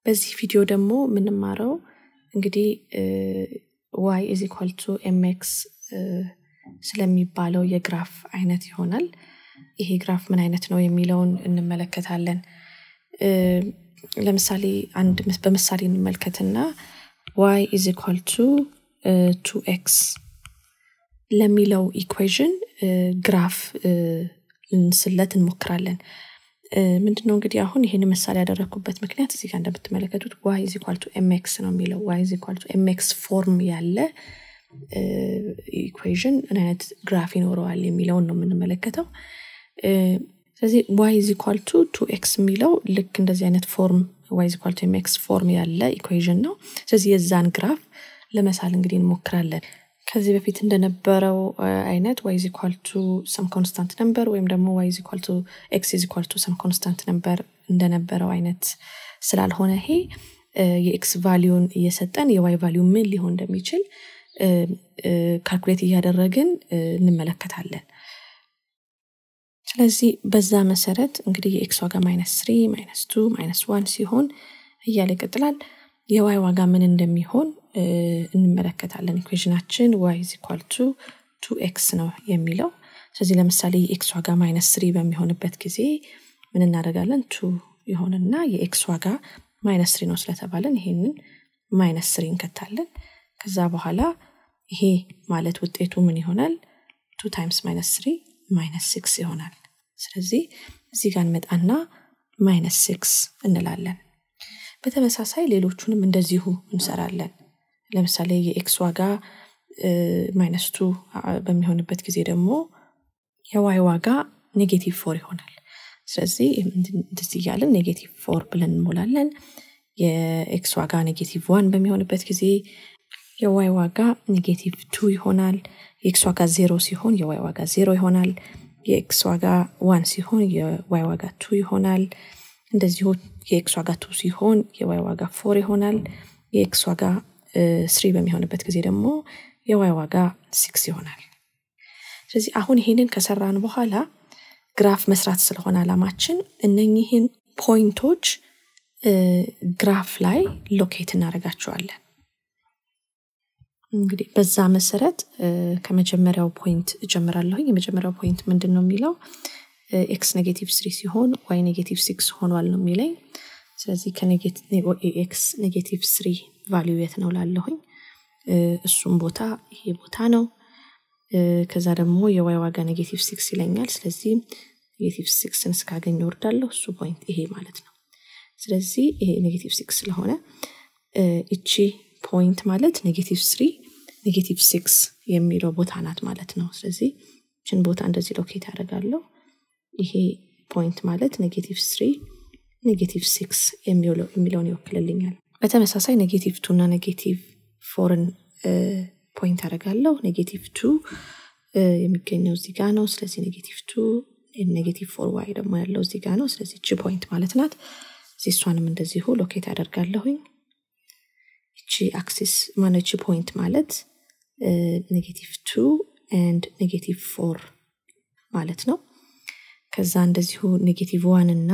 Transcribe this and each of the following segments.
በዚህ ቪዲዮ ደግሞ የምንማረው እንግዲህ ዋይ ኢዝ ኢኳል ቱ ኤምኤክስ ስለሚባለው የግራፍ አይነት ይሆናል። ይሄ ግራፍ ምን አይነት ነው የሚለውን እንመለከታለን። ለምሳሌ አንድ በምሳሌ እንመልከትና ዋይ ኢዝ ኢኳል ቱ ቱ ኤክስ ለሚለው ኢኩዌዥን ግራፍ ልንስለት እንሞክራለን። ምንድነው እንግዲህ አሁን ይህን ምሳሌ ያደረግኩበት ምክንያት እዚህ ጋር እንደምትመለከቱት ዋይ ኢዝ ኢኳል ቱ ኤምኤክስ ነው የሚለው ዋይ ኢዝ ኢኳል ቱ ኤምኤክስ ፎርም ያለ ኢኩዌዥን ምን አይነት ግራፍ ይኖረዋል የሚለውን ነው የምንመለከተው። ስለዚህ ዋይ ኢዝ ኢኳል ቱ ቱ ኤክስ የሚለው ልክ እንደዚህ አይነት ፎርም ዋይ ኢዝ ኢኳል ቱ ኤምኤክስ ፎርም ያለ ኢኩዌዥን ነው። ስለዚህ የዛን ግራፍ ለመሳል እንግዲህ እንሞክራለን። ከዚህ በፊት እንደነበረው አይነት ዋይ ኢዝ ኢኳል ቱ ሰም ኮንስታንት ነምበር ወይም ደግሞ ዋይ ኢዝ ኢኳል ቱ ኤክስ ኢዝ ኢኳል ቱ ሰም ኮንስታንት ነምበር እንደነበረው አይነት ስላልሆነ ይሄ የኤክስ ቫሊዩን እየሰጠን የዋይ ቫሊዩ ምን ሊሆን እንደሚችል ካልኩሌት እያደረግን እንመለከታለን። ስለዚህ በዛ መሰረት እንግዲህ የኤክስ ዋጋ ማይነስ ስሪ ማይነስ ቱ ማይነስ ዋን ሲሆን እያለ ይቀጥላል። የዋይ ዋጋ ምን እንደሚሆን እንመለከታለን። ኢኩዌዥናችን ዋይ ኢዝ ኢኳል ቱ ቱ ኤክስ ነው የሚለው። ስለዚህ ለምሳሌ የኤክስ ዋጋ ማይነስ ስሪ በሚሆንበት ጊዜ ምን እናደርጋለን? ቱ ይሆንና የኤክስ ዋጋ ማይነስ ስሪ ነው ስለተባለን ይሄንን ማይነስ ስሪ እንከታለን። ከዛ በኋላ ይሄ ማለት ውጤቱ ምን ይሆናል? ቱ ታይምስ ማይነስ ስሪ ማይነስ ሲክስ ይሆናል። ስለዚህ እዚህ ጋር እንመጣና ማይነስ ሲክስ እንላለን። በተመሳሳይ ሌሎቹንም እንደዚሁ እንሰራለን። ለምሳሌ የኤክስ ዋጋ ማይነስ ቱ በሚሆንበት ጊዜ ደግሞ የዋይ ዋጋ ኔጌቲቭ ፎር ይሆናል። ስለዚህ እንደዚህ እያለን ኔጌቲቭ ፎር ብለን እንሞላለን። የኤክስ ዋጋ ኔጌቲቭ ዋን በሚሆንበት ጊዜ የዋይ ዋጋ ኔጌቲቭ ቱ ይሆናል። የኤክስ ዋጋ ዜሮ ሲሆን የዋይ ዋጋ ዜሮ ይሆናል። የኤክስ ዋጋ ዋን ሲሆን የዋይ ዋጋ ቱ ይሆናል። እንደዚሁ የኤክስ ዋጋ ቱ ሲሆን የዋይ ዋጋ ፎር ይሆናል። የኤክስ ዋጋ ስሪ በሚሆንበት ጊዜ ደግሞ የዋይ ዋጋ ሲክስ ይሆናል። ስለዚህ አሁን ይሄንን ከሰራን በኋላ ግራፍ መስራት ስለሆነ አላማችን እነኚህን ፖይንቶች ግራፍ ላይ ሎኬት እናደርጋቸዋለን። እንግዲህ በዛ መሰረት ከመጀመሪያው ፖይንት እጀምራለሁኝ። የመጀመሪያው ፖይንት ምንድን ነው የሚለው ኤክስ ኔጌቲቭ ስሪ ሲሆን ዋይ ኔጌቲቭ ሲክስ ሆኗል ነው የሚለኝ። ስለዚህ ከኤክስ ኔጌቲቭ ስሪ ቫሊዩ የት ነው ላለሁኝ እሱም ቦታ ይሄ ቦታ ነው። ከዛ ደግሞ የዋይ ዋጋ ኔጌቲቭ ሲክስ ይለኛል። ስለዚህ ኔጌቲቭ ሲክስን እስካገኝ ወርዳለሁ። እሱ ፖይንት ይሄ ማለት ነው። ስለዚህ ይሄ ኔጌቲቭ ሲክስ ስለሆነ እቺ ፖይንት ማለት ኔጌቲቭ ስሪ ኔጌቲቭ ሲክስ የሚለው ቦታ ናት ማለት ነው። ስለዚህ ችን ቦታ እንደዚህ ሎኬት ያደርጋለሁ። ይሄ ፖይንት ማለት ኔጌቲቭ ስሪ ኔጌቲቭ ሲክስ የሚለውን ይወክልልኛል። በተመሳሳይ ኔጌቲቭ ቱ እና ኔጌቲቭ ፎርን ፖይንት አደርጋለሁ። ኔጌቲቭ ቱ የሚገኘው እዚህ ጋ ነው። ስለዚህ ኔጌቲቭ ቱ ኔጌቲቭ ፎር ዋይ ደግሞ ያለው እዚህ ጋ ነው። ስለዚህ እቺ ፖይንት ማለት ናት። እዚህ እሷንም እንደዚሁ ሎኬት ያደርጋለሁኝ። እቺ አክሲስ ማነች ፖይንት ማለት ኔጌቲቭ ቱ ኤንድ ኔጌቲቭ ፎር ማለት ነው። ከዛ እንደዚሁ ኔጌቲቭ ዋን እና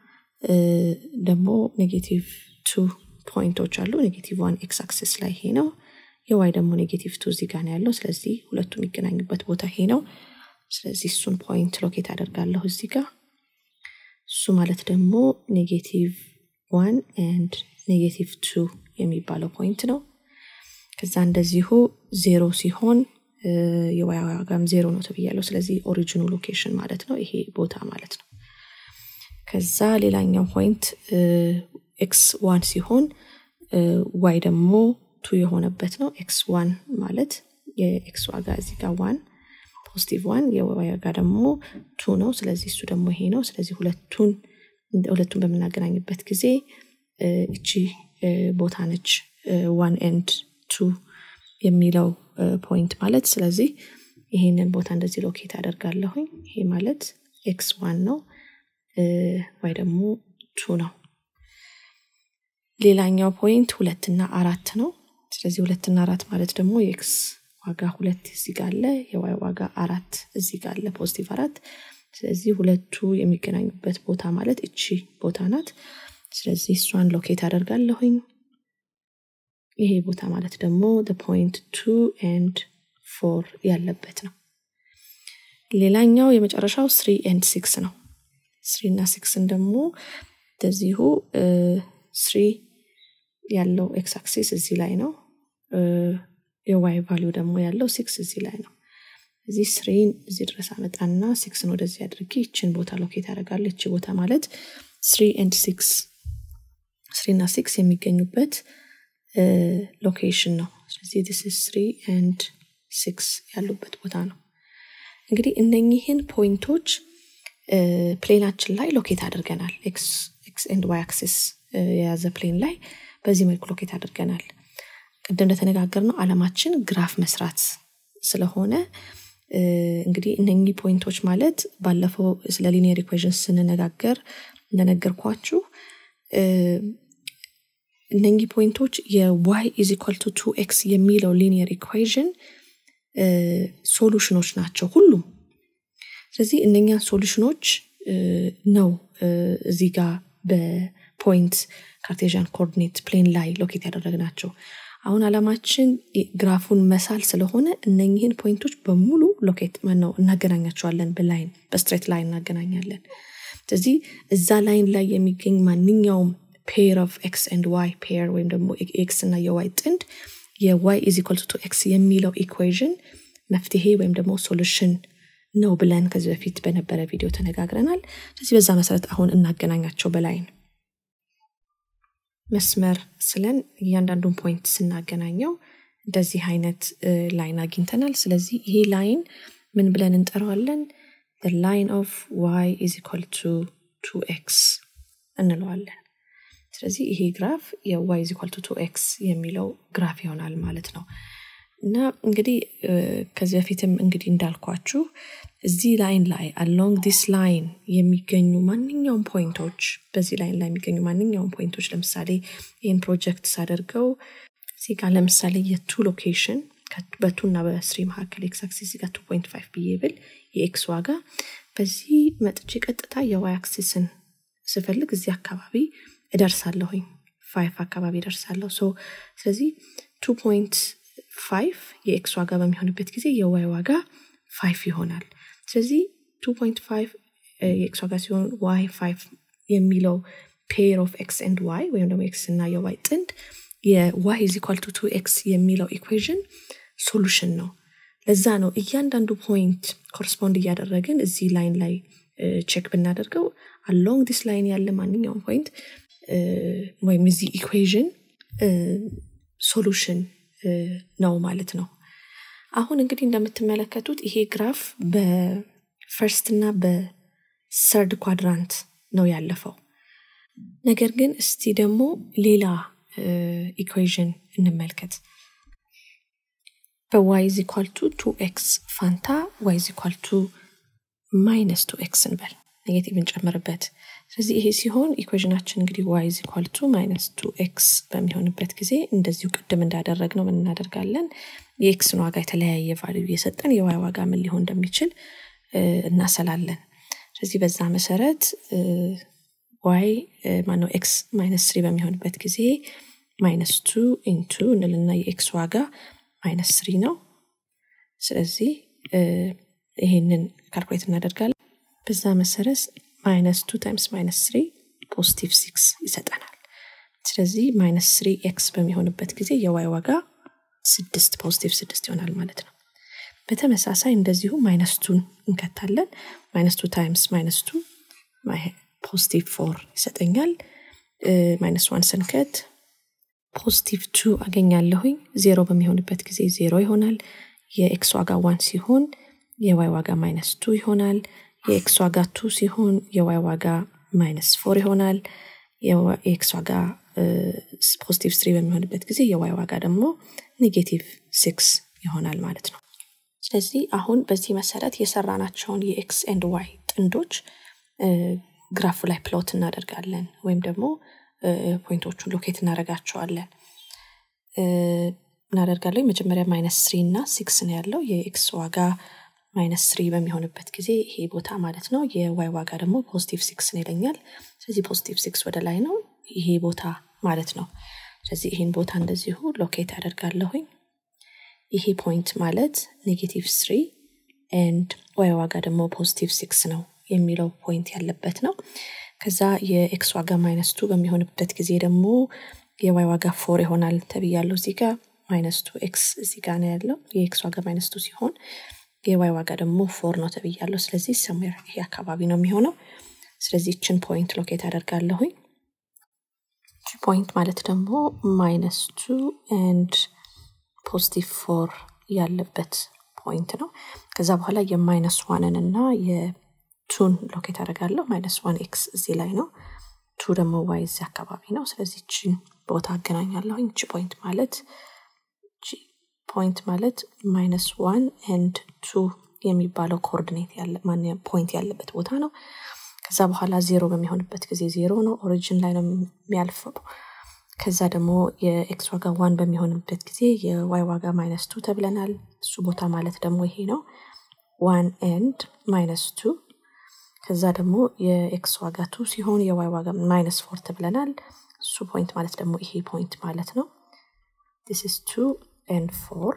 ደግሞ ኔጌቲቭ ቱ ፖይንቶች አሉ። ኔጌቲቭ ዋን ኤክስ አክሲስ ላይ ይሄ ነው። የዋይ ደግሞ ኔጌቲቭ ቱ እዚህ ጋር ነው ያለው። ስለዚህ ሁለቱ የሚገናኙበት ቦታ ይሄ ነው። ስለዚህ እሱን ፖይንት ሎኬት አደርጋለሁ እዚህ ጋር። እሱ ማለት ደግሞ ኔጌቲቭ ዋን ኤንድ ኔጌቲቭ ቱ የሚባለው ፖይንት ነው። ከዛ እንደዚሁ ዜሮ ሲሆን የዋይ ዋጋም ዜሮ ነው ተብያለሁ። ስለዚህ ኦሪጂኑ ሎኬሽን ማለት ነው ይሄ ቦታ ማለት ነው። ከዛ ሌላኛው ፖይንት ኤክስ ዋን ሲሆን ዋይ ደግሞ ቱ የሆነበት ነው። ኤክስ ዋን ማለት የኤክስ ዋጋ እዚህ ጋር ዋን ፖዚቲቭ ዋን የዋይ ዋጋ ደግሞ ቱ ነው። ስለዚህ እሱ ደግሞ ይሄ ነው። ስለዚህ ሁለቱን ሁለቱን በምናገናኝበት ጊዜ እቺ ቦታ ነች ዋን ኤንድ ቱ የሚለው ፖይንት ማለት ስለዚህ ይሄንን ቦታ እንደዚህ ሎኬት አደርጋለሁኝ። ይሄ ማለት ኤክስ ዋን ነው፣ ዋይ ደግሞ ቱ ነው። ሌላኛው ፖይንት ሁለትና አራት ነው። ስለዚህ ሁለትና አራት ማለት ደግሞ የኤክስ ዋጋ ሁለት እዚህ ጋር አለ፣ የዋይ ዋጋ አራት እዚህ ጋር አለ፣ ፖዚቲቭ አራት። ስለዚህ ሁለቱ የሚገናኙበት ቦታ ማለት እቺ ቦታ ናት። ስለዚህ እሷን ሎኬት አደርጋለሁኝ ይሄ ቦታ ማለት ደግሞ ፖይንት ቱ ኤንድ ፎር ያለበት ነው ሌላኛው የመጨረሻው ስሪ ኤንድ ሲክስ ነው ስሪ እና ሲክስን ደግሞ እንደዚሁ ስሪ ያለው ኤክስ አክሲስ እዚህ ላይ ነው የዋይ ቫሊዩ ደግሞ ያለው ሲክስ እዚህ ላይ ነው እዚህ ስሪን እዚህ ድረስ አመጣና ሲክስን ወደዚህ አድርጌ ይችን ቦታ ሎኬት ያደርጋለ ይቺ ቦታ ማለት ስሪ ኤንድ ሲክስ ስሪ እና ሲክስ የሚገኙበት ሎኬሽን ነው ስለዚህ ዲስ ስሪ ኤንድ ሲክስ ያሉበት ቦታ ነው እንግዲህ እነኚህን ፖይንቶች ፕሌናችን ላይ ሎኬት አድርገናል ኤክስ ኤንድ ዋይ አክሲስ የያዘ ፕሌን ላይ በዚህ መልኩ ሎኬት አድርገናል ቅድም እንደተነጋገር ነው አለማችን ግራፍ መስራት ስለሆነ እንግዲህ እነኚህ ፖይንቶች ማለት ባለፈው ስለ ሊኒየር ኢኩዌሽን ስንነጋገር እንደነገርኳችሁ እነኚህ ፖይንቶች የዋይ ኢዝ ኢኳል ቱ ቱ ኤክስ የሚለው ሊኒየር ኢኩዌዥን ሶሉሽኖች ናቸው ሁሉም ስለዚህ እነኛን ሶሉሽኖች ነው እዚህ ጋር በፖይንት ካርቴዥያን ኮኦርዲኔት ፕሌን ላይ ሎኬት ያደረግናቸው አሁን አላማችን ግራፉን መሳል ስለሆነ እነኝህን ፖይንቶች በሙሉ ሎኬት ነው እናገናኛቸዋለን በላይን በስትሬት ላይን እናገናኛለን ስለዚህ እዛ ላይን ላይ የሚገኝ ማንኛውም ፔር ኦፍ ኤክስ ኤንድ ዋይ ፔር ወይም ደግሞ ኤክስ እና የዋይ ጥንድ የዋይ ኢዝ ኢኳል ቱ ኤክስ የሚለው ኢኩዌዥን መፍትሄ ወይም ደግሞ ሶሉሽን ነው ብለን ከዚህ በፊት በነበረ ቪዲዮ ተነጋግረናል ስለዚህ በዛ መሰረት አሁን እናገናኛቸው በላይን መስመር ስለን እያንዳንዱን ፖይንት ስናገናኘው እንደዚህ አይነት ላይን አግኝተናል ስለዚህ ይሄ ላይን ምን ብለን እንጠራዋለን ላይን ኦፍ ዋይ ኢዝ ኢኳል ቱ ቱ ኤክስ እንለዋለን ስለዚህ ይሄ ግራፍ የዋይ ኢዝ ኢኳል ቱ ቱ ኤክስ የሚለው ግራፍ ይሆናል ማለት ነው እና እንግዲህ ከዚህ በፊትም እንግዲህ እንዳልኳችሁ እዚህ ላይን ላይ አሎንግ ዲስ ላይን የሚገኙ ማንኛውም ፖይንቶች በዚህ ላይን ላይ የሚገኙ ማንኛውም ፖይንቶች ለምሳሌ ይህን ፕሮጀክት ሳደርገው እዚህ ጋር ለምሳሌ የቱ ሎኬሽን በቱ እና በስሪ መካከል ኤክስ አክሲስ ጋር ቱ ፖይንት ፋይቭ ብዬ ብል የኤክስ ዋጋ በዚህ መጥቼ ቀጥታ የዋይ አክሲስን ስፈልግ እዚህ አካባቢ እደርሳለሁኝ ፋይቭ አካባቢ እደርሳለሁ ስለዚህ ቱ ፖይንት ፋይቭ የኤክስ ዋጋ በሚሆንበት ጊዜ የዋይ ዋጋ ፋይቭ ይሆናል ስለዚህ ቱ ፖይንት ፋይቭ የኤክስ ዋጋ ሲሆን ዋይ ፋይቭ የሚለው ፔር ኦፍ ኤክስ ኤንድ ዋይ ወይም ደግሞ ኤክስ እና የዋይ ጥንድ የዋይ ኢዝ ኢኳል ቱ ቱ ኤክስ የሚለው ኢኩዌዥን ሶሉሽን ነው ለዛ ነው እያንዳንዱ ፖይንት ኮረስፖንድ እያደረግን እዚህ ላይን ላይ ቼክ ብናደርገው አሎንግ ዲስ ላይን ያለ ማንኛውም ፖይንት ወይም እዚህ ኢኩዌዥን ሶሉሽን ነው ማለት ነው አሁን እንግዲህ እንደምትመለከቱት ይሄ ግራፍ በፈርስት እና በሰርድ ኳድራንት ነው ያለፈው ነገር ግን እስቲ ደግሞ ሌላ ኢኩዌዥን እንመልከት በዋይ ዝ ኢኳል ቱ ቱ ኤክስ ፋንታ ዋይ ዝ ኢኳል ቱ ማይነስ ቱ ኤክስ እንበል ኔጌቲቭ እንጨምርበት ስለዚህ ይሄ ሲሆን ኢኩዌዥናችን እንግዲህ ዋይ ዝ ኢኳል ቱ ማይነስ ቱ ኤክስ በሚሆንበት ጊዜ እንደዚሁ ቅድም እንዳደረግ ነው ምን እናደርጋለን የኤክስን ዋጋ የተለያየ ቫልዩ እየሰጠን የዋይ ዋጋ ምን ሊሆን እንደሚችል እናሰላለን ስለዚህ በዛ መሰረት ዋይ ማነው ኤክስ ማይነስ ስሪ በሚሆንበት ጊዜ ማይነስ ቱ ኢንቱ እንልና የኤክስ ዋጋ ማይነስ ስሪ ነው ስለዚህ ይሄንን ካልኩሌት እናደርጋለን በዛ መሰረት ማይነስ ቱ ታይምስ ማይነስ ስሪ ፖዚቲቭ ሲክስ ይሰጠናል ስለዚህ ማይነስ ስሪ ኤክስ በሚሆንበት ጊዜ የዋይ ዋጋ ስድስት ፖዚቲቭ ስድስት ይሆናል ማለት ነው በተመሳሳይ እንደዚሁ ማይነስ ቱን እንከታለን ማይነስ ቱ ታይምስ ማይነስ ቱ ፖዚቲቭ ፎር ይሰጠኛል ማይነስ ዋን ስንከት ፖዚቲቭ ቱ አገኛለሁኝ ዜሮ በሚሆንበት ጊዜ ዜሮ ይሆናል የኤክስ ዋጋ ዋን ሲሆን የዋይ ዋጋ ማይነስ ቱ ይሆናል የኤክስ ዋጋ ቱ ሲሆን የዋይ ዋጋ ማይነስ ፎር ይሆናል የኤክስ ዋጋ ፖዚቲቭ ስሪ በሚሆንበት ጊዜ የዋይ ዋጋ ደግሞ ኔጌቲቭ ሲክስ ይሆናል ማለት ነው ስለዚህ አሁን በዚህ መሰረት የሰራናቸውን የኤክስ ኤንድ ዋይ ጥንዶች ግራፉ ላይ ፕሎት እናደርጋለን ወይም ደግሞ ፖይንቶቹን ሎኬት እናደርጋቸዋለን እናደርጋለን መጀመሪያ ማይነስ ስሪ እና ሲክስ ነው ያለው የኤክስ ዋጋ ማይነስ ስሪ በሚሆንበት ጊዜ ይሄ ቦታ ማለት ነው የዋይ ዋጋ ደግሞ ፖዚቲቭ ሲክስ ነው ይለኛል ስለዚህ ፖዚቲቭ ሲክስ ወደ ላይ ነው ይሄ ቦታ ማለት ነው። ስለዚህ ይህን ቦታ እንደዚሁ ሎኬት አደርጋለሁኝ። ይሄ ፖይንት ማለት ኔጌቲቭ ስሪ ኤንድ ዋይ ዋጋ ደግሞ ፖዚቲቭ ሲክስ ነው የሚለው ፖይንት ያለበት ነው። ከዛ የኤክስ ዋጋ ማይነስ ቱ በሚሆንበት ጊዜ ደግሞ የዋይ ዋጋ ፎር ይሆናል ተብያለሁ። እዚህ ጋር ማይነስ ቱ ኤክስ እዚህ ጋር ነው ያለው። የኤክስ ዋጋ ማይነስ ቱ ሲሆን የዋይ ዋጋ ደግሞ ፎር ነው ተብያለሁ። ስለዚህ ሰሜር ይሄ አካባቢ ነው የሚሆነው። ስለዚህ ይችን ፖይንት ሎኬት አደርጋለሁኝ። ፖይንት ማለት ደግሞ ማይነስ ቱ ኤንድ ፖዚቲቭ ፎር ያለበት ፖይንት ነው። ከዛ በኋላ የማይነስ ዋንን እና የቱን ሎኬት አደርጋለሁ። ማይነስ ዋን ኤክስ እዚህ ላይ ነው። ቱ ደግሞ ዋይ እዚህ አካባቢ ነው። ስለዚህ ችን ቦታ አገናኛለሁኝ። እቺ ፖይንት ማለት ፖይንት ማለት ማይነስ ዋን ኤንድ ቱ የሚባለው ኮኦርዲኔት ያለ ፖይንት ያለበት ቦታ ነው። ከዛ በኋላ ዜሮ በሚሆንበት ጊዜ ዜሮ ነው፣ ኦሪጂን ላይ ነው የሚያልፈው። ከዛ ደግሞ የኤክስ ዋጋ ዋን በሚሆንበት ጊዜ የዋይ ዋጋ ማይነስ ቱ ተብለናል። እሱ ቦታ ማለት ደግሞ ይሄ ነው፣ ዋን ኤንድ ማይነስ ቱ። ከዛ ደግሞ የኤክስ ዋጋ ቱ ሲሆን የዋይ ዋጋ ማይነስ ፎር ተብለናል። እሱ ፖይንት ማለት ደግሞ ይሄ ፖይንት ማለት ነው። ዲስ ኢዝ ቱ ኤንድ ፎር።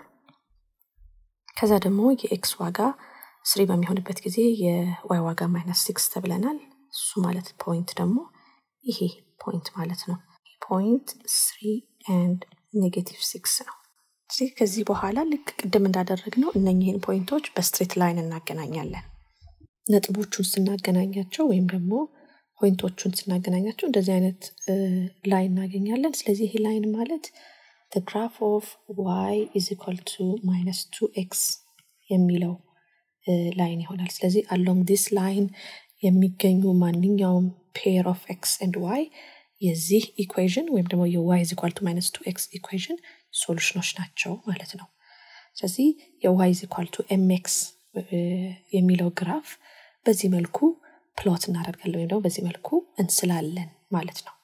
ከዛ ደግሞ የኤክስ ዋጋ ስሪ በሚሆንበት ጊዜ የዋይ ዋጋ ማይነስ ሲክስ ተብለናል። እሱ ማለት ፖይንት ደግሞ ይሄ ፖይንት ማለት ነው። ፖይንት ስሪ ኤንድ ኔጌቲቭ ሲክስ ነው። ስለዚህ ከዚህ በኋላ ልክ ቅድም እንዳደረግነው እነኚህን ፖይንቶች በስትሬት ላይን እናገናኛለን። ነጥቦቹን ስናገናኛቸው ወይም ደግሞ ፖይንቶቹን ስናገናኛቸው እንደዚህ አይነት ላይን እናገኛለን። ስለዚህ ይሄ ላይን ማለት the graph of y is equal to minus 2x የሚለው ላይን ይሆናል። ስለዚህ አሎንግ ዲስ ላይን የሚገኙ ማንኛውም ፔር ኦፍ ኤክስ ኤንድ ዋይ የዚህ ኢኩዌዥን ወይም ደግሞ የዋይ ኢዝ ኢኳል ቱ ማይነስ ቱ ኤክስ ኢኩዌዥን ሶሉሽኖች ናቸው ማለት ነው። ስለዚህ የዋይ ኢዝ ኢኳል ቱ ኤምኤክስ የሚለው ግራፍ በዚህ መልኩ ፕሎት እናደርጋለን ወይም ደግሞ በዚህ መልኩ እንስላለን ማለት ነው።